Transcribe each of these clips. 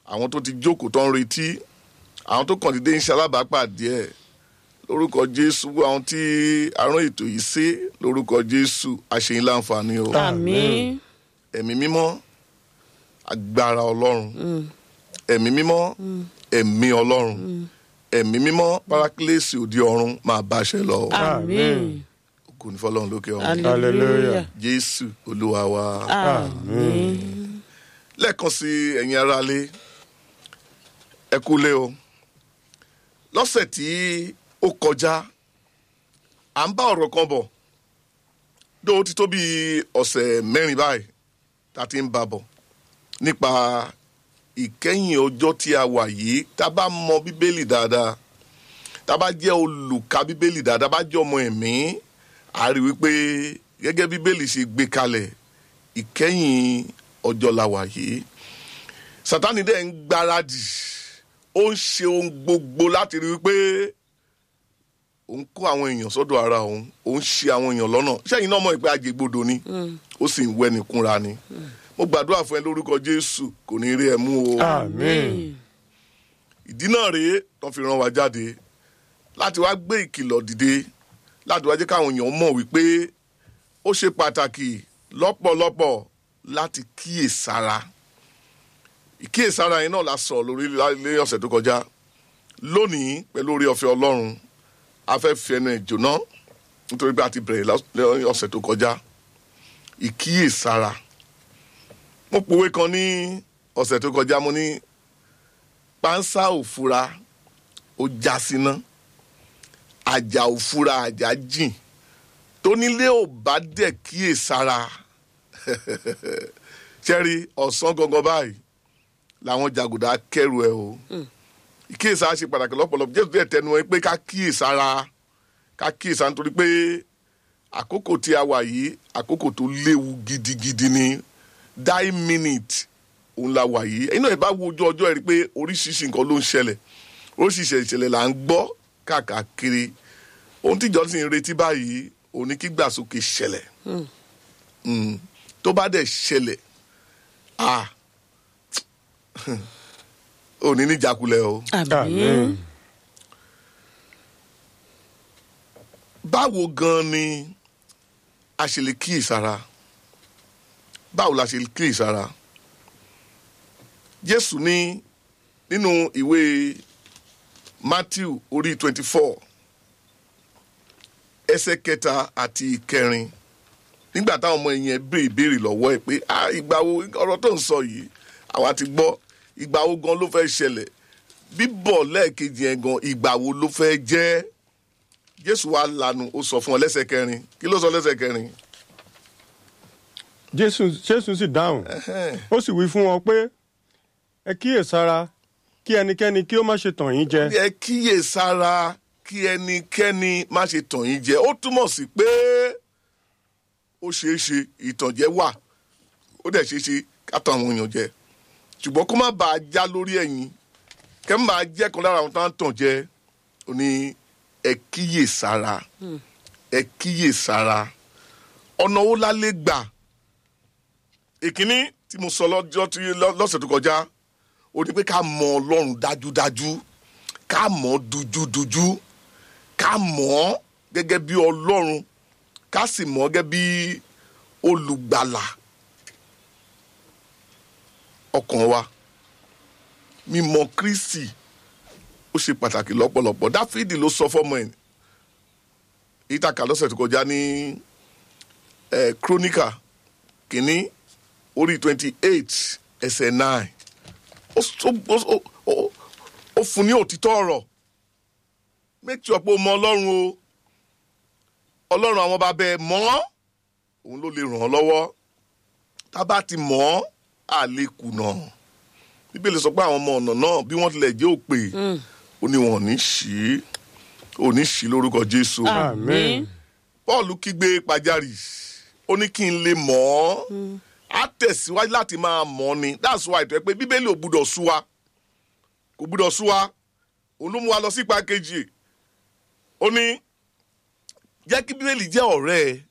àwọn tó ti jókòó tó ń retí àwọn tó kàn dédé ń ṣe alábàápàdé ẹ̀ lórúkọ jésù àwọn tí arán ètò yìí ṣe lórúkọ jésù àṣeyín láǹfààní o àmín ẹ̀mí mímọ́ agbára ọlọ́run ẹ̀mí mímọ́ ẹ̀mí ọlọ́run ẹ̀mí mímọ́ parakílẹ̀sì òdi ọ̀run máa bá aṣẹ lọ àmín kò ní fọlọ́run lókè ọ̀run hallelujah jésù olúwa wa. àmín lẹ́ẹ̀kan sí ẹ̀yin aráalé ẹ kúlé o lọ́sẹ̀ tí ó kọjá à ń bá ọ̀rọ̀ kan bọ̀ dó ó ti tó bí ọ̀sẹ̀ mẹ́rin báyìí tá a ti ń bá bọ̀ nípa ìkẹyìn ọjọ́ tí a wà yìí tá a bá mọ bíbélì dáadáa tá a bá jẹ́ olùka bíbélì dáadáa bá jẹ́ ọmọ ẹ̀mí a rí wípé gẹ́gẹ́ bíbélì ṣe gbé kalẹ̀ ìkẹyìn ọjọ́ la wà yìí sátani dẹ̀ ń gbáradì ó ń ṣe ohun gbogbo láti rí wípé òun kó àwọn èèyàn sọ́dọ̀ ara òun òun ṣe àwọn èèyàn lọ́nà sẹ́yìn náà mọ̀ pé àjẹgbodò ni ó sì ń wẹ́ni kúnra ni mo gbàdúrà fún ẹ lórúkọ jésù kò ní rí ẹ mú o àmín ìdí náà rèé tó fi rán wa jáde láti wá gbé ìkìlọ̀ dìde láti wá jẹ́ káwọn èèyàn mọ̀ wípé ó ṣe pàtàkì lọ́pọ̀lọpọ̀ láti kíyèsára ìkíyèsára yẹn náà la sọ lórí ilé ọ̀sẹ̀ tó kọjá lónìí pẹ̀lú orí ọ̀fẹ́ ọlọ́run a fẹ́ fi ẹnu ẹ̀ jóná nítorí pé a ti bẹ̀rẹ̀ lọ́sẹ̀ ọ̀sẹ̀ tó kọjá ìkíyèsára mo pòwe kan ní ọ̀sẹ̀ tó kọjá mo ní pánsá òfura ó já síná àjà òfura àjà jìn tónílé ò bá dẹ̀ kíyèsára ṣẹ́rí ọ̀sán gangan báyìí làwọn jàgùdà kẹrù ẹ o ìkíyèsára ṣe pàtàkì lọ́pọ̀lọpọ̀ jésù díẹ̀ tẹnu ẹ pé ká kíyèsára ká kíyèsára nítorí pé àkókò tí a wà yìí àkókò tó léwu gidigidi ni die minute òun la wà yìí inú ẹ̀ bá wo ojú ọjọ́ ẹ̀ rí i pé oríṣiríṣi nǹkan ló ń ṣẹlẹ̀ oríṣiríṣi ìṣẹ̀lẹ̀ là ń gbọ́ káàkiri ohun tíjọ́ sì ń retí báyìí òun ni kí gbàsókè ṣẹlẹ̀ Mm. tó bá dẹ̀ ṣẹlẹ̀ ah òní níjàkulẹ̀ o. àmín báwo gan ni a ṣe lè kíyèsára báwo la ṣe lè kíyèsára jésù ní nínú ìwé matthew orí twenty four ẹsẹ̀ kẹta àti ìkẹrin nígbà táwọn ọmọ yẹn béèrè ìbéèrè lọ́wọ́ ẹ̀ pé ah ìgbà wo ọ̀rọ̀ tó ń sọ yìí àwa ti gbọ́ ìgbà wo gan ló fẹ́ ṣẹlẹ̀ bíbọ̀ lẹ́ẹ̀kejì yẹn gan ìgbà wo ló fẹ́ jẹ́ jésù wa lanu ó sọ fún ọ lẹ́sẹ̀ kẹrin kí ló sọ lẹ́sẹ̀ kẹrin jésù jésù sì dáhùn ó sì wí fún wọn pé ẹ kíyèsára kí ẹnikẹ́ni kí ó má ṣe tàn yín jẹ ẹ kíyè sára kí ẹnikẹ́ni má ṣe tàn yín jẹ ó túmọ̀ sí pé ó ṣeé ṣe ìtànjẹ wà ó dẹ̀ ṣeé ṣe kátàn àwọn èèyàn jẹ ṣùgbọ́n kó má bàa já lórí ẹ̀yìn kẹ́ ń máa jẹ́ kan lára àwọn tó ń tàn jẹ ó ní ẹ kíyè sára ẹ kíyè sára ọ̀nà wo la lè gbà ìkíní tí mo sọ lọ́jọ́ tí lọ́sẹ̀ tó kọjá ó ní pé ká mọ ọlọ́run dájúdájú ká mọ̀ ọ́ dújúdújú ká mọ̀ ọ́ gẹ́gẹ́ bí ọlọ́run ká sì mọ̀ ọ́ gẹ́gẹ́ bí olùgbàlà ọkàn wa mímọ̀ kristi ó ṣe pàtàkì lọ́pọ̀lọpọ̀ dáfídì ló sọ fọ́mọ ẹ̀ ìtàkà lọ́sẹ̀ tó kọjá ní ẹ̀ kíróníkà kìíní orí twenty eight ẹsẹ̀ nine ó ó- ó- ó- ó fún ní òtítọ́ ọ̀rọ̀ make sure pé o mọ ọlọ́run o ọlọ́run àwọn bàbá ẹ mọ́ òun ló lè ràn ọ́ lọ́wọ́ tá a bá ti mọ̀ ọ́ à lè kùnà bíbélì sọ pé àwọn ọmọ ọ̀nà náà bí wọ́n tilẹ̀ jẹ́ òpè ó ní wọn ò ní ṣí ò ní ṣí lórúkọ jésù àmín paul kígbe pàjáwìrì ó ní kí n lè mọ̀ ọ́ á tẹ̀síwájú láti máa mọ̀ ọ́ ni that's why tó yẹ pé bíbélì ò gbúdọ̀ sú wa kò gbúdọ̀ sú wa òun ló mú wa lọ sí ipa kejì ó ní jẹ́ kí bíbélì jẹ́ ọ̀rẹ́ ẹ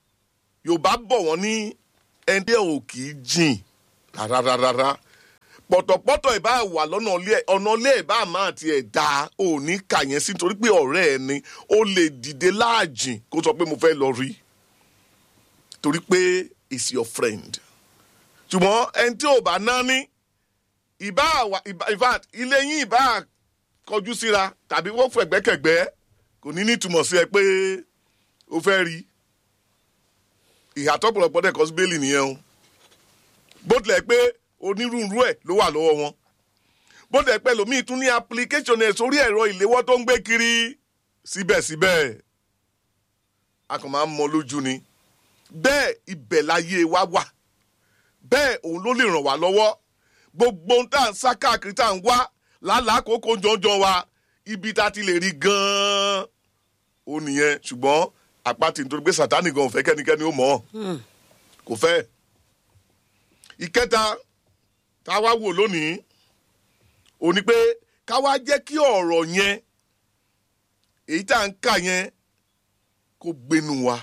yorùbá bọ̀ wọ́n ní ẹni ò kì í jìn rárárárá pọ̀tọ̀pọ̀tọ̀ ìbá wà lọ́nà ilé ọ̀nà ilé ìbá máa tiẹ̀ da ò ní kà yẹn sí nítorí pé ọ̀rẹ́ ẹ ni ó lè dìde láàjìn kó sọ pé mo fẹ́ lọ rí torí pé is your friend ṣùgbọ́n ẹni tí ò bá ná ní ìbá wà ìbá in fact ilé yín ìbá kọjú síra tàbí wọ́n fẹ̀gbẹ́kẹ̀gbẹ́ kò ní nítumọ̀ sí ẹ pé ó fẹ́ rí ìhàtọ́ pọ̀lọpọ̀ dẹ̀ kọ́ sí bẹ́ẹ̀lì nìyẹn o bó tilẹ̀ pé onírúurú ẹ̀ ló wà lọ́wọ́ wọn bó tilẹ̀ pé lòmíì tún ní application ẹ̀ sórí ẹ̀rọ ìléwọ́ tó ń gbé kiri síbẹ̀síbẹ̀ a kàn máa ń mọ lójú ni bẹ́ẹ̀ ibẹ̀ láyé wa wà bẹ́ẹ̀ òun ló lè ràn wá lọ́wọ́ gbogbo ohun tá à ń sá káàkiri tá à ń wá lálàá kókó jọjọ wa ibi tá a ti lè rí gan-an ó nìyẹn ṣùgbọ́n àpáti nítorí pé sátánì gan ò fẹ́ kẹ́nikẹ́ni ó mọ̀ ọ́ kò fẹ́ ìkẹta tá a wá wò lónìí ó ní pé ká wá jẹ́ kí ọ̀rọ̀ yẹn èyí tá à ń kà yẹn kó gbénu wa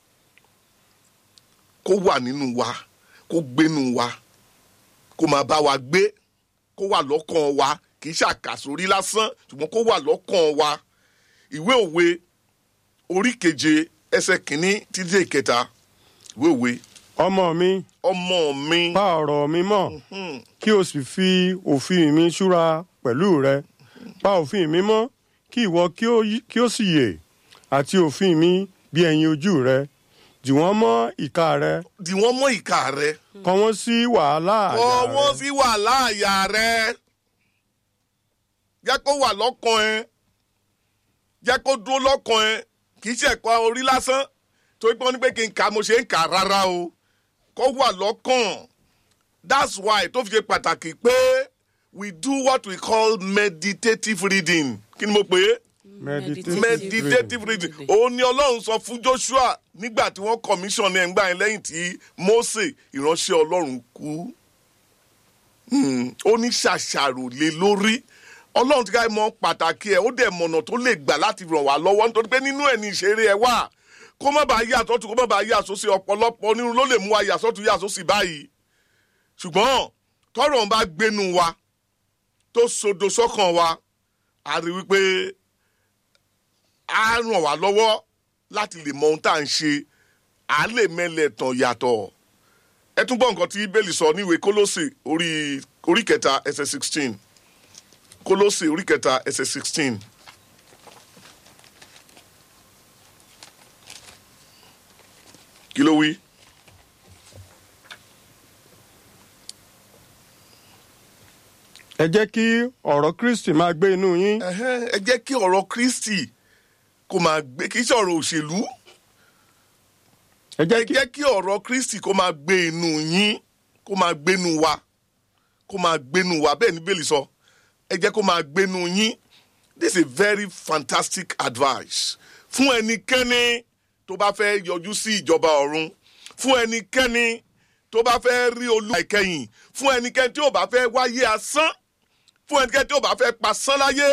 kó wà nínú wa kó gbénu wa kó máa bá wa gbé kó wà lọ́kàn wa kì í ṣàkàsórí lásán ṣùgbọ́n kó wà lọ́kàn wa ìwé òwe orí keje ẹsẹ̀ kìíní títí dé ìkẹta ìwé òwe ọmọ mi ọmọ mi pa ọ̀rọ̀ mi mọ́ kí o sì fi òfin mi ṣúra pẹ̀lú rẹ pa òfin mi mọ́ kí ìwọ kí ó yí- kí ó sì yè àti òfin mi bí ẹyin ojú rẹ dì wọ́n mọ́ ìka rẹ dì wọ́n mọ́ ìka rẹ kọ wọ́n sí wàhálà àyà kọ́ rẹ. wọ́n sí wàhálà àyà rẹ jẹ́ kó wà lọ́kàn ẹ jẹ́ kó dúró lọ́kàn ẹ kì í ṣe ẹ̀kọ́ orí lásán torí pé wọ́n ní pé kí n kà mo ṣe ń kà rárá o kó wà lọ́kàn that's why tó fi ṣe pàtàkì pé we do what we call meditative reading kí ni mo pè é Meditative meditative reading òun ni ọlọ́run sọ fún joshua nígbà tí wọ́n commission ẹ̀ ń gbà yẹn lẹ́yìn tí mose ìránṣẹ́ ọlọ́run kú Hmm, ó ní ṣàṣàrò lé lórí ọlọ́run ti ká mọ pàtàkì ẹ̀ ó dẹ̀ mọ̀nà tó lè gbà láti ràn wá lọ́wọ́ nítorí pé nínú ẹ̀ ní ìṣeré ẹ̀ wà kó má bàa yà sọ́tún kó má bàa yà sósì ọ̀pọ̀lọpọ̀ nínú ló lè mú wa yà sọ́tún yà sósì báyìí ṣùgbọ́n tọ́rọ̀ ń bá gbénu wa tó sodo sọ́kàn wa a rí wípé á ràn wá lọ́wọ́ láti lè mọ ohun tá à ń ṣe à lè mẹ́lẹ̀ tàn yàtọ̀ ẹ tún gbọ́ nǹkan tí bẹ́ẹ̀lì sọ níwèé kólósè orí orí kẹta ẹsẹ̀ sixteen kólósè orí kẹta ẹsẹ̀ sixteen. kí ló wí. ẹ jẹ́ kí ọ̀rọ̀ kristi máa gbé inú yín Ẹhẹ́n, ẹ jẹ́ kí ọ̀rọ̀ kristi kó máa gbé kì í ṣe ọ̀rọ̀ òṣèlú ẹ ẹ jẹ́ kí jẹ́ kí ọ̀rọ̀ kristi kó máa gbé inú yín kó máa gbénu wa kó máa gbénu wa bẹ́ẹ̀ ni bẹ́ẹ̀lì sọ ẹ jẹ́ kó máa gbénu yín this is a very fantastic advice fún ẹnikẹ́ni tó bá fẹ́ yọjú sí ìjọba ọ̀run fún ẹnikẹ́ni tó bá fẹ́ rí olúwa ìkẹyìn fún ẹnikẹ́ni tí ò bá fẹ́ wáyé asán fún ẹnikẹ́ni tí ò bá fẹ́ pasán láyé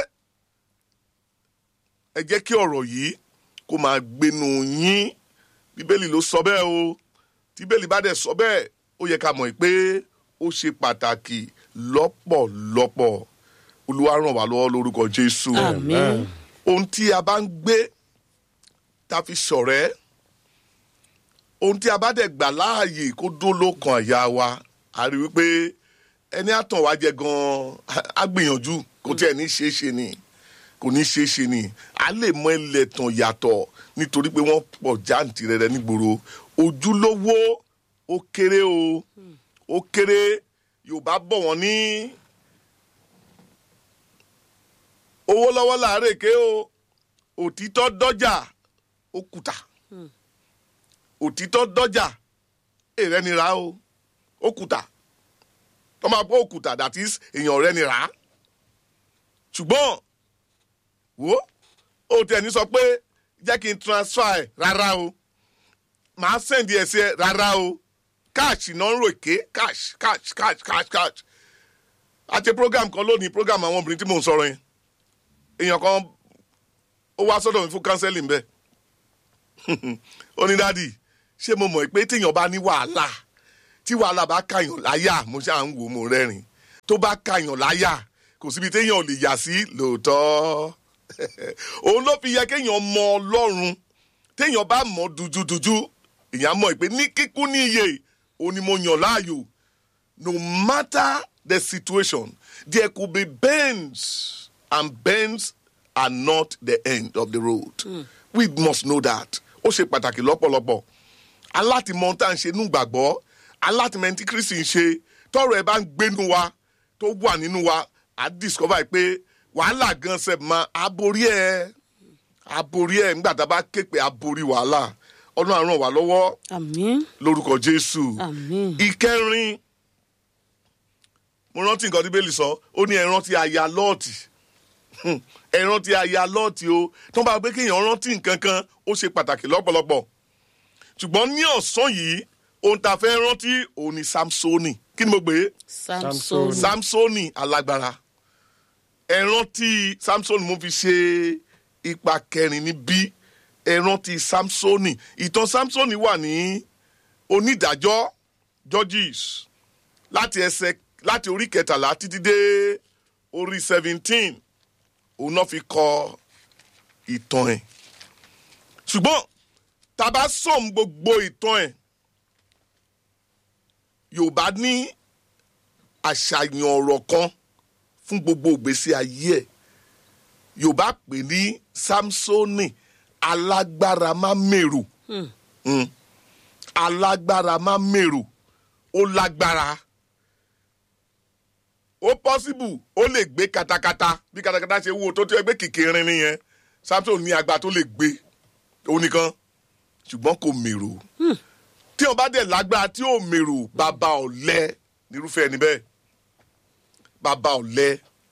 ẹ jẹ́ kí ọ̀rọ̀ yìí kó máa gbénu yín bíbélì ló sọ bẹ́ẹ̀ o tí bíbélì bá dẹ̀ sọ bẹ́ẹ̀ ó yẹ ká mọ̀ pé ó ṣe pàtàkì lọ́pọ̀lọpọ̀ olúwa ràn wá lọ́wọ́ lórúkọ jésù àmín ohun tí a bá ń gbé tá a fi ṣọ̀rẹ́ ohun tí a bá dẹ̀ gbà láàyè kó dó lókan àyà wa a rí wípé ẹni àtàn wá jẹ gan-an á gbìyànjú kò tí ẹ̀ ní ṣeé ṣe ni kò ní ṣeé ṣe ni a lè mọ ilẹ̀ tàn yàtọ̀ nítorí pé wọ́n pọ̀ jáǹtìrẹrẹ nígboro ojúlówó ó kéré o ó kéré yorùbá bọ̀ wọ́n ní owó lọ́wọ́ láàárẹ̀ ké o òtítọ́ dọ́jà ó kùtà òtítọ́ dọ́jà èrẹ́ ni ra o ó kùtà tọ́ máa bọ́ òkùtà that is èèyàn rẹ ni rà á ṣùgbọ́n wo ó tẹ̀ ní sọ pé jẹ́ kí n transfer ẹ̀ rárá o màá send ẹ̀ sí ẹ rárá o cash náà ń rò ké cash cash cash cash cash àti program kan lónìí program àwọn obìnrin tí mò ń sọ̀rọ̀ yẹn èèyàn kan ó wá sọ́dọ̀ mi fún counseling bẹ́ẹ̀ ó ní dádì ṣé mo mọ̀ pé téèyàn bá ní wàhálà tí wàhálà bá kàyàn láyà mo ṣáà ń wò ó mo rẹ́rìn tó bá kàyàn láyà kò síbi téèyàn ò lè yà sí lóòótọ́ òun ló fi yẹ kéèyàn mọ ọlọ́run téèyàn bá mọ dúdúdúdú èèyàn mọ̀ pé ní kíkún ní iye òun ni mo yàn láàyò no matter the situation there could be bends and bends are not the end of the road mm. we must know that ó ṣe pàtàkì lọ́pọ̀lọpọ̀ alátìmọ̀ tá à ń ṣe nínú gbàgbọ́ alátìmọ̀ tí kristi ń ṣe tọrọ ẹ bá ń gbénu wa tó wà nínú wa á discover pé wàhálà gan sẹ ma aborí ẹ aborí ẹ nígbà tá a bá ké pé aborí wàhálà ọlọ́run á ràn wá lọ́wọ́ àmín lórúkọ jésù àmín ìkẹrin mo rántí nǹkan tí bẹ́ẹ̀lì sọ ó ní ẹ rántí aya lọ́ọ̀tì Hmm, ẹ rántí aya lọ́ọ̀tì o tó bá gbé kéèyàn rántí nǹkan kan ó ṣe pàtàkì lọ́pọ̀lọpọ̀ ṣùgbọ́n ní ọ̀sán yìí ohun tá a fẹ́ rántí òun ni samsoni kí ni mo gbé samson samsoni alágbára ẹ rántí samsoni mo fi ṣe ipa kẹrin níbí ẹ rántí samsoni ìtàn samsoni wà ní onídàájọ́ judges láti ẹsẹ̀ láti orí kẹtàlá títí dé orí seventeen òun náà fi kọ ìtàn ẹ̀ ṣùgbọ́n tá a bá sọ̀m gbogbo ìtàn ẹ̀ yorùbá ní àṣàyàn ọ̀rọ̀ kan fún gbogbo ìgbésí ayé ẹ̀ yorùbá pè ní samsoni alágbára má mèrò Mm. alágbára má mèrò ó lágbára ó pọ́síbù ó lè gbé katakata bí katakata ṣe wúwo tó tó ẹgbẹ́ kékeré nìyẹn samson ní agbára tó lè gbé òun nìkan ṣùgbọ́n kò mèrò tí wọn bá dẹ̀ lágbára tí ò mèrò bàbá ọ̀lẹ nírúfẹ́ ẹni bẹ́ẹ̀ bàbá ọ̀lẹ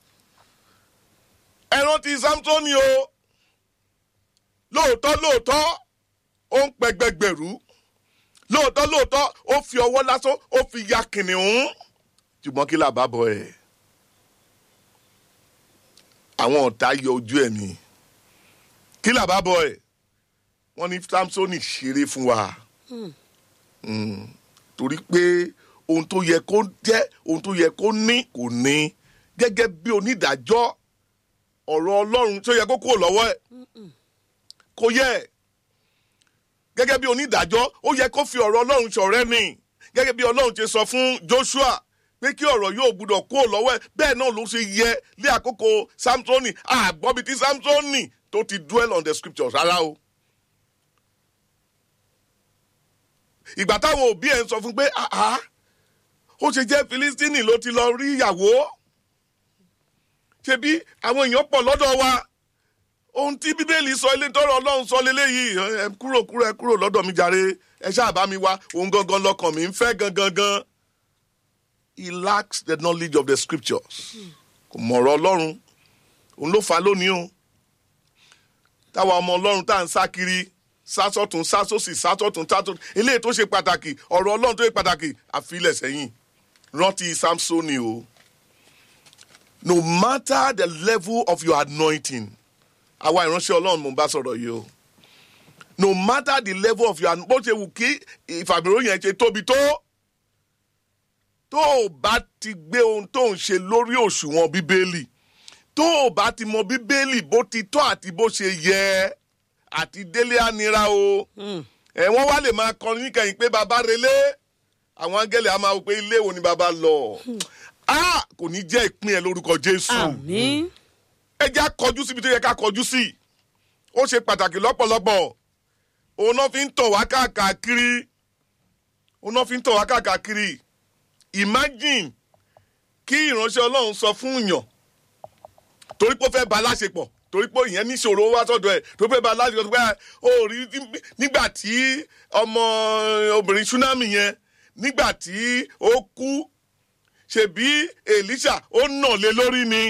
ẹran ti samson o lóòótọ́ lóòótọ́ ó ń pẹgbẹgbẹ̀rú lóòótọ́ lóòótọ́ ó fi ọwọ́ lásán ó fi ya kìnìún ṣùgbọ́n kí làbá bọ̀ ẹ̀ àwọn ọ̀tá yọ ojú ẹ̀ mi kí làbá bọ̀ ẹ̀ wọ́n ní samsoni ṣeré fún wa Mm. torí pé ohun tó yẹ kó jẹ́ ohun tó yẹ kó ní kò ní gẹ́gẹ́ bí onídàájọ́ ọ̀rọ̀ ọlọ́run tó yẹ kó kúrò lọ́wọ́ ẹ̀ kò yẹ gẹ́gẹ́ bí onídàájọ́ ó yẹ kó fi ọ̀rọ̀ ọlọ́run ṣọ̀rẹ́ ni gẹ́gẹ́ bí ọlọ́run ti sọ fún joshua pé kí ọ̀rọ̀ yóò gbúdọ̀ kúrò lọ́wọ́ ẹ̀ bẹ́ẹ̀ náà ló ṣe yẹ lé àkókò samsoni àgbọ̀bí tí samsoni tó ti dwell on the scriptures rárá o. ìgbà táwọn òbí ẹ̀ ń sọ fún pé àá ó ṣe jẹ́ filistini ló ti lọ rí ìyàwó ṣebí àwọn èèyàn pọ̀ lọ́dọ̀ wa ohun tí bíbélì sọ ilé tọrọ ọlọ́run sọ lélẹ́yìí ẹ kúrò kúrò ẹ kúrò lọ́dọ̀ mi jàre ẹ ṣáà bá mi wá ohun gangan lọkàn mi ń fẹ́ gangan gan he lacks the knowledge of the scriptures kò mọ̀rọ̀ ọlọ́run òun ló fà á lónìí o táwa ọmọ ọlọ́run tá à ń sá kiri sásọ̀tún sásòsì sásọ̀tún sásọ̀tún eléyìí tó ṣe pàtàkì ọ̀rọ̀ ọlọ́run tó ṣe pàtàkì àfilẹ̀ sẹ́yìn rántí samsoni o no matter the level of your anointing àwa ìránṣẹ́ ọlọ́run mò ń bá sọ̀rọ̀ yìí o no matter the level of your bó ṣe wù kí ìfàmìró yẹn ṣe tóbi tó tó o bá ti gbé ohun tó ń ṣe lórí òṣùwọ̀n bíbélì tó o bá ti mọ bíbélì bó ti tọ́ àti bó ṣe yẹ àti délé ànira o ẹ wọ́n wá lè máa kọrin níkẹyìn pé bàbá relé àwọn áńgẹ́lì á máa wò pé ilé wo ni bàbá lọ a kò ní jẹ́ ìpín ẹ lórúkọ jésù àmín ẹ já kọjú síbi tó yẹ ká kọjú sí ó ṣe pàtàkì lọ́pọ̀lọpọ̀ òun náà fi ń tọ̀ wá káàkiri òun náà fi ń tọ̀ wá káàkiri imagine kí ìránṣẹ́ ọlọ́run sọ fún yàn torí pé ó fẹ́ ba aláṣepọ̀ torí pé ìyẹn níṣòro wá sọ́dọ̀ ẹ̀ tó fẹ́ ba aláṣepọ̀ tó fẹ́ ó rí nígbà tí ọmọ obìnrin tsunami yẹn nígbà tí ó kú ṣebí elisha ó nà lé lórí ni.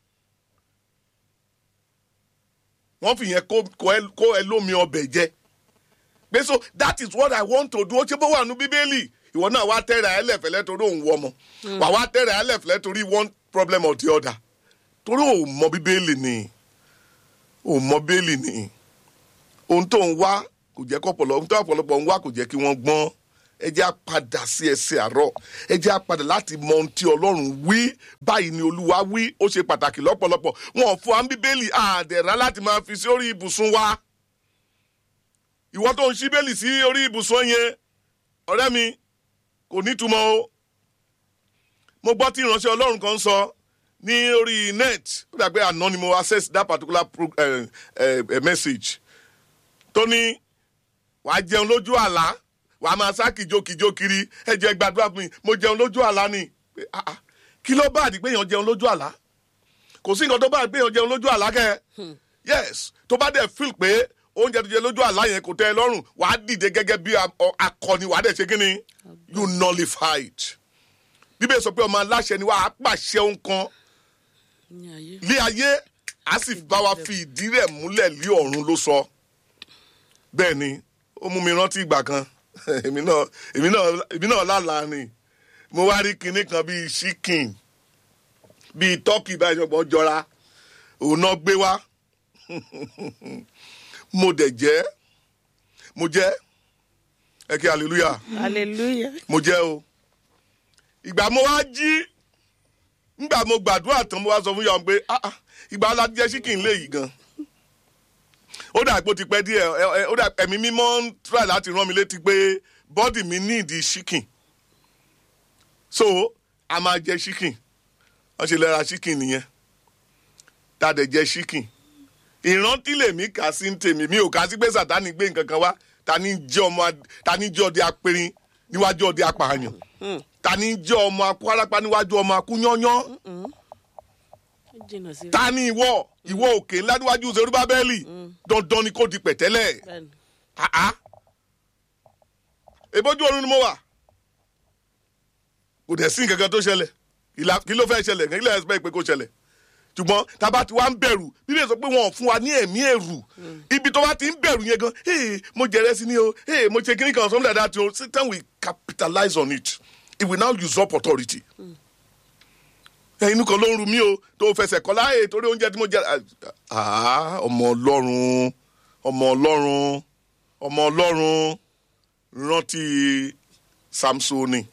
wọ́n fi yẹn kó kó ẹ lómi ọbẹ̀ jẹ pé so that is what i want to do ó ṣe bó wà nú bíbélì ìwọ náà wá tẹ́ra ẹ lẹ́fẹ̀lẹ́ torí òun wọ ọmọ wà wá tẹ́ra ẹ lẹ́fẹ̀lẹ́ torí one problem or the other torí òun mọ bíbélì ni òun mọ bíbélì ni ohun tó ń wá kò jẹ́ kọ́pọ̀lọ́ ohun tó ọ̀pọ̀lọpọ̀ ń wá kò jẹ́ kí wọ́n gbọ́n ẹ jẹ́ á padà sí ẹsẹ̀ àárọ̀ ẹ jẹ́ á padà láti mọ ohun tí ọlọ́run wí báyìí ni olúwa wí ó ṣe pàtàkì lọ́pọ̀lọpọ̀ wọn ò fún wa ní bíbélì àdẹ̀rá láti máa fi sí orí ibùsùn wa ìwọ tó ń ṣí bẹ́ẹ̀lì sí orí ibùsùn yẹn ọ̀rẹ́ mi kò nítumọ̀ o mo gbọ́ tí ìránṣẹ́ ọlọ́run kan sọ ní orí net ó dàgbé àná ni mo access that particular pro, uh, uh, uh, message tó ní wàá jẹun lójú àlá wàá máa sá kìjokìjo kiri ẹ jẹ́ gbàdúrà fún mi mo jẹun lójú àlá ni Pé, ah, ah, kí ló bá àdìgbé yẹn jẹun lójú àlá kò sí nǹkan tó bá àdìgbé yẹn jẹun lójú àlá kẹ yes tó bá dẹ̀ feel pé oúnjẹ tó jẹ lójú àlá yẹn kò tẹ́ ẹ lọ́rùn wàá dìde gẹ́gẹ́ bí a- ọ- akọni wàá dẹ̀ ṣe kí ni you nullify it bíbélì sọ pé ọmọ aláṣẹ ni wàá pàṣẹ ohun kan ní ayé. lé ayé a sì bá wa fi ìdí rẹ̀ múlẹ̀ lé ọ̀run ló sọ bẹ́ẹ̀ ni ó mú mi rántí ìgbà kan èmi náà èmi náà èmi náà lálàá ni mo wá rí kinní kan bíi chicken bíi turkey báyìí ṣọgbọ́n jọra òun náà gbé wá mo dẹ̀ jẹ́ mo jẹ́ ẹ kí hallelujah hallelujah. mo jẹ́ o ìgbà mo wá jí ngbà mo gbàdúrà tán mo wá sọ fún yàrá pé ah ah ìgbà alájẹ chicken lè yìí gan ó dà pé ó ti pẹ́ díẹ̀ ẹ, ẹ, ó dà ẹ̀mí mímọ́ ń try láti rán mi létí pé bọ́dì mi ní ìdí chicken so a máa jẹ chicken wọ́n ṣe lẹ́ra chicken nìyẹn tá a dẹ̀ jẹ chicken ìrántí lèmi kà sí ń tèmi mi ò kà sí pé sàtánì gbé nǹkan kan wá ta ni jẹ́ ọmọ ad- ta ni jẹ́ ọdẹ apẹ̀rin níwájú ọdẹ apààyàn ta ni jẹ́ ọmọ akú arápá níwájú ọmọ akú yányán ó jìnnà sí ta ni ìwọ ìwọ òkè ńlá níwájú Serubábẹ́lì dandan ni kò di pẹ̀tẹ́lẹ̀ bẹ́ẹ̀ni. àá ebójú ọ̀run ni mo wà kò dẹ̀ sí nǹkan kan tó ṣẹlẹ̀ ìlà kí ló fẹ́ ṣẹlẹ̀ kí ló fẹ́ pé kó ṣẹlẹ̀ ṣùgbọ́n tába ti wá ń bẹ̀rù bíbélì sọ pé wọn ò fún wa ní ẹ̀mí ẹ̀rù ibi tó bá ti ń bẹ̀rù yẹn gan hey, mo jẹrẹ sí ni o hey, mo ṣe kíní kan something like that o Satan will capitalize on it he will now usurp authority inú kan ló ń ru mí o tó fẹsẹ̀ kọ́ láàyè torí oúnjẹ tí mo jẹ ah ọmọ ọlọ́run ọmọ ọlọ́run ọmọ ọlọ́run rántí samsoni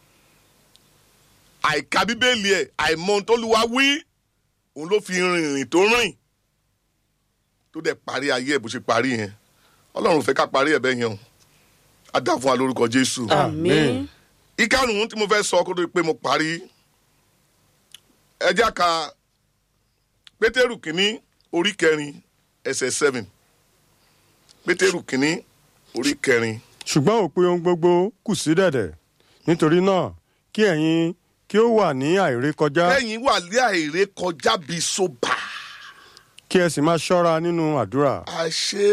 àìka bíbélì ẹ̀ àìmọ̀ ohun tó lùwà wí òun ló fi rìnrìn tó rìn tó dẹ̀ parí ayé ẹ̀ bó ṣe parí yẹn ọlọ́run ò fẹ́ ká parí ẹ̀ bẹ́ẹ̀ yẹn o á dà fún wa lórúkọ jésù àmín. ìkarùn-ún tí mo fẹ́ sọ kó tó di pé mo parí ẹjá ka pétérù kínní orí kẹrin ẹsẹ̀ seven pétérù kínní orí kẹrin ṣùgbọ́n òpin ohun gbogbo kù sí dẹ̀dẹ̀ nítorí náà kí ẹ̀yin kí ó wà ní àìrékọjá lẹ́yìn wà lé àìrè kọjá bíi soba kí ẹ sì máa ṣọ́ra nínú àdúrà àṣé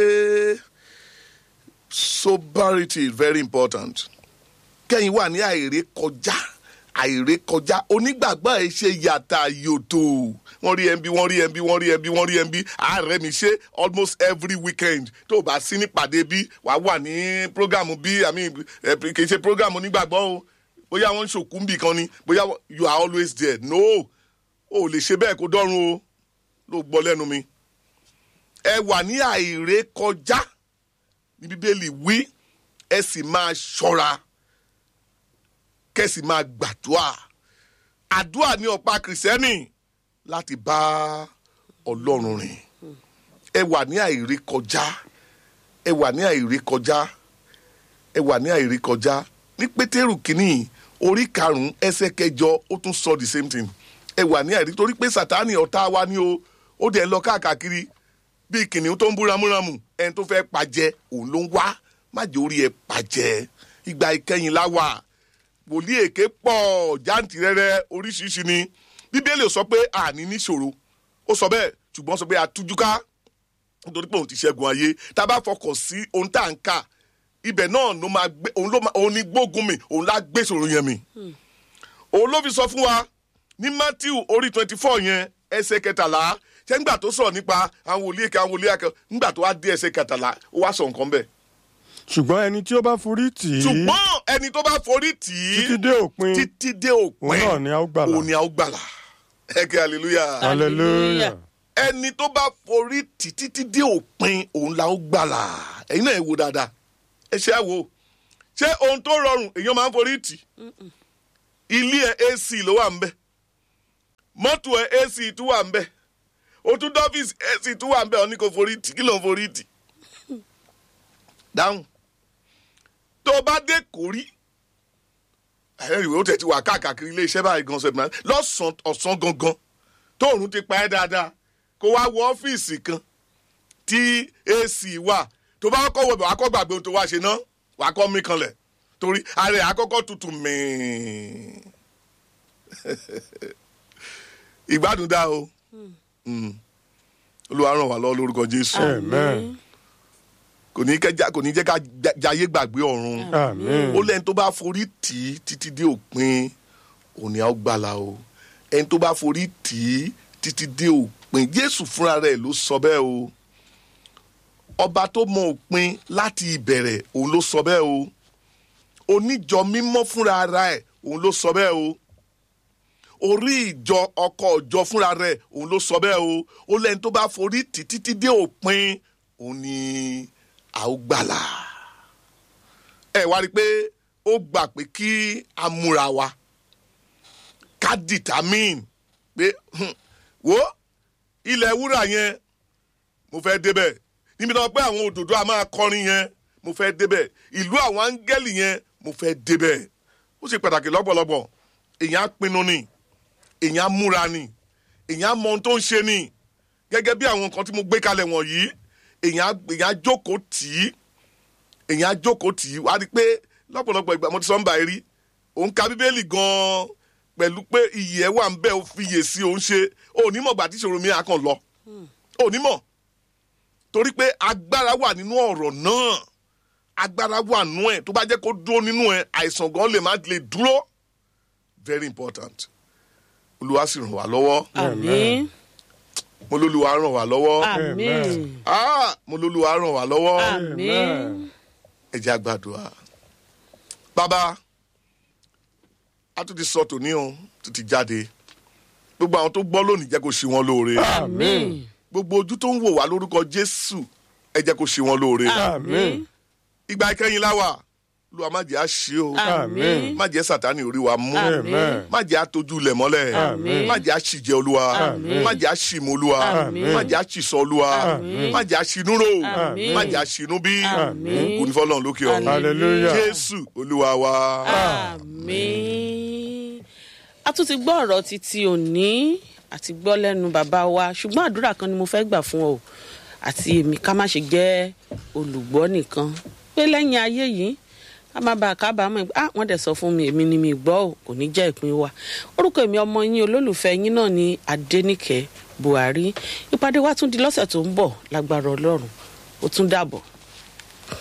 sobriety is very important kẹ́yìn wà ní àìrè kọjá àìrè kọjá onígbàgbọ́ ẹ̀ ṣe yàtà yòtò wọ́n rí ẹnbí wọ́n rí ẹnbí wọ́n rí ẹnbí wọ́n rí ẹnbí ààrẹ mi ṣe almost every weekend tó o bá sí nípàdé bí wàá wà ní programu bí àmì kì í ṣe programu onígbàgbọ́ o bóyá wọ́n ń ṣòkú nbì kan ni bóyá wọ́n- you are always there no o ò lè ṣe bẹ́ẹ̀ kó dọ́run o ló gbọ́ lẹ́nu mi ẹ wà ní àìrè kọjá ní bíbélì wí ẹ sì máa ṣọ́ra kẹ́sì máa gbàdúrà àdúrà ní ọ̀pá kìrìsìtẹ́nì láti bá ọlọ́run rìn ẹ wà ní àìrí kọjá ẹ wà ní àìrí kọjá ẹ wà ní àìrí kọjá ní pétérù kínní orí karùnún ẹsẹ̀ kẹjọ ó tún sọ the same thing ẹ wà ní àìrí torí pé sátánì ọ̀tá wa ni o ó dẹ̀ ń lọ káàkiri bíi kìnìún tó ń bú ramúramù ẹni tó fẹ́ pàjẹ́ òun ló ń wá má jẹ́ orí ẹ pàjẹ́ ìgbà ìkẹyìn la wà wòlíì èké pọ̀ jáǹtìrẹrẹ oríṣiríṣi ni bíbélì ò sọ pé àní níṣòro ó sọ bẹ́ẹ̀ ṣùgbọ́n sọ pé àtújúká nítorí pé òun ti ṣẹ́gun ayé tá a bá fọkàn sí ohun tá à ń kà ibẹ̀ náà ló máa gbé òun ló máa òun ní gbógun mi òun lá gbé ìṣòro yẹn mi òun ló fi sọ fún wa ní matthew orí twenty four yẹn ẹsẹ̀ kẹtàlá ṣé ńgbà tó sọ̀rọ̀ nípa àwọn wòlíì èké àwọn wòlíì àkẹ́ ńgbà tó wá dé ẹsẹ̀ kẹtàlá ó wá sọ nǹkan bẹ́ẹ̀ ṣùgbọ́n ẹni tí ó bá forí tì í ṣùgbọ́n ẹni tó bá forí tì í títí dé òpin títí dé òpin òun náà ni a ó gbàlà òun ni a ó gbàlà ẹ kí hallelujah hallelujah ẹni tó bá forí tì títí dé òpin òun la ó gbàlà ẹ̀yin náà ẹ wo dáadáa ẹ ṣe àwo ṣé ohun tó rọrùn èèyàn máa ń forí tì ilé ẹ ac ló wà ń bẹ mọ́tò ẹ ac tún wà ń bẹ o tún dọ́fíìsì ac tún wà ń bẹ ọ ní kò forí tì kí ló ń forí tì dáhùn tó bá dé kórí ẹ̀rìwé ó tẹ̀ ti wà káàkiri iléeṣẹ́ báyìí gan sẹ́mi lọ́sàn-án ọ̀sán gangan tóòrùn ti pa ẹ́ dáadáa kó wá wọ ọ́fíìsì kan tí ac wà tó bá kọ́ wọ̀ bẹ̀ wá kọ́ gbàgbé ohun tó wá ṣe ná wà á kọ́ mí kanlẹ̀ torí ara ẹ̀ àkọ́kọ́ tutù mìín ìgbádùn dá o Mm. olúwa ràn wá lọ́wọ́ lórúkọ jésù amen kò ní kẹ́ já- kò ní jẹ́ ká já- jayé gbàgbé ọ̀run amen ó lẹ́ni tó bá forí tì í títí dé òpin òní á gbàlà o ẹni tó bá forí tì í títí dé òpin jésù fúnra rẹ̀ ló sọ bẹ́ẹ̀ o ọba tó mọ òpin láti ìbẹ̀rẹ̀ òun ló sọ bẹ́ẹ̀ o oníjọ mímọ́ fúnra ara ẹ̀ òun ló sọ bẹ́ẹ̀ o orí ìjọ ọkọ̀ ọjọ́ fúnra rẹ̀ òun ló sọ bẹ́ẹ̀ o ó lẹ́ni tó bá forí tì í títí dé òpin òun ni a ó gbàlà ẹ wá rí i pé ó gbà pé kí a múra wa ká determine pé hmm, wo ilẹ̀ wúrà yẹn mo fẹ́ débẹ̀ níbi náà pé àwọn òdòdó a máa kọrin yẹn mo fẹ́ débẹ̀ ìlú àwọn áńgẹ́lì yẹn mo fẹ́ débẹ̀ ó ṣe pàtàkì lọ́pọ̀lọpọ̀ èèyàn á pinnu ni èèyàn á múra ni èèyàn á mọ ohun tó ń ṣe ni gẹ́gẹ́ bí àwọn nǹkan tí mo gbé kalẹ̀ wọ̀nyí èèyàn á èèyàn á jókòó tì í èèyàn á jókòó tì í wá rí i pé lọ́pọ̀lọpọ̀ ìgbà mo ti sọ ń bá ẹ rí òun ka bíbélì gan-an pẹ̀lú pé iyì ẹ̀ wà ń bẹ́ ò fi yè sí òun ṣe onímọ̀ gbà tí ìṣòro mi á kàn lọ onímọ̀ torí pé agbára wà nínú ọ̀rọ̀ náà agbára wà nínú ẹ̀ tó bá jẹ́ kó dúró nínú ẹ̀ àìsàn gan lè má lè dúró very important olúwa sì ràn wá lọ́wọ́ àmín mo lólúwa ràn wá lọ́wọ́ àmín ah mo lólúwa ràn wá lọ́wọ́ àmín ẹ jẹ́ àgbàdua bàbá a tún ti sọ tòní o tún ti jáde gbogbo àwọn tó gbọ́ lónìí jẹ́ kó ṣe wọn lóore àmín gbogbo ojú tó ń wò wá lórúkọ jésù ẹ jẹ́ kó ṣe wọn lóore àmín ìgbà ìkẹyìn láwà lu má jẹ́ àṣì o àmín má jẹ́ sàtánì orí wa mú Àmín. má jẹ́ àtọ́jú lẹ̀ mọ́lẹ̀ Àmín. má jẹ́ àṣìjẹ olúwa Àmín. má jẹ́ àṣìmọ̀ olúwa Àmín. má jẹ́ àṣìsọ olúwa Àmín. má jẹ́ àṣìnúrò Àmín. má jẹ́ àṣìnúbí Àmín. kò ní fọlọ́run lókè ọ̀run hallelujah jésù olúwa wa. àmín a tún ti gbọ́ ọ̀rọ̀ títí òní àti gbọ́ lẹ́nu bàbá wa ṣùgbọ́n àdúrà kan ni mo fẹ́ gbà fún ọ àti èmi ká má ṣe jẹ́ olùgbọ́ nìkan pé lẹ́yìn ayé yìí ká má bàa kábàámọ̀ pé ah wọ́n dẹ̀ sọ fún mi èmi ni mi gbọ́ ò kò ní jẹ́ ìpín wa orúkọ èmi ọmọ yín olólùfẹ́ yín náà ni adẹ́nìkẹ́ buhari ìpàdé wa tún di lọ́sẹ̀ tó ń bọ̀ lágbára ọlọ́run ó tún dàbọ̀.